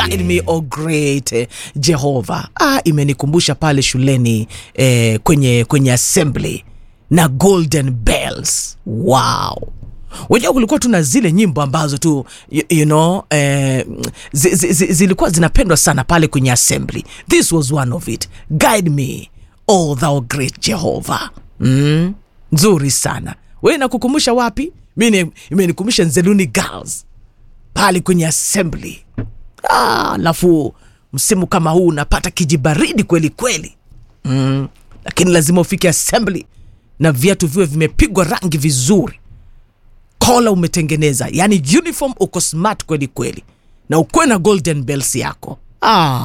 guide me oh great eh, Jehovah. Ah, imenikumbusha pale shuleni eh, kwenye kwenye assembly na golden bells. Wow. Wenyewe kulikuwa tuna zile nyimbo ambazo tu you, you know eh, zi, zi, zi, zilikuwa zinapendwa sana pale kwenye assembly. This was one of it. Guide me, oh thou great Jehovah. Mm, nzuri sana. We nakukumbusha wapi? Mi imenikumbusha Nzeluni Girls pale kwenye assembly. Ah, alafu msimu kama huu unapata kijibaridi kweli kweli mm, lakini lazima ufike assembly na viatu viwe vimepigwa rangi vizuri, kola umetengeneza, yani uniform uko smart kweli kweli, na ukuwe na golden bells yako ah.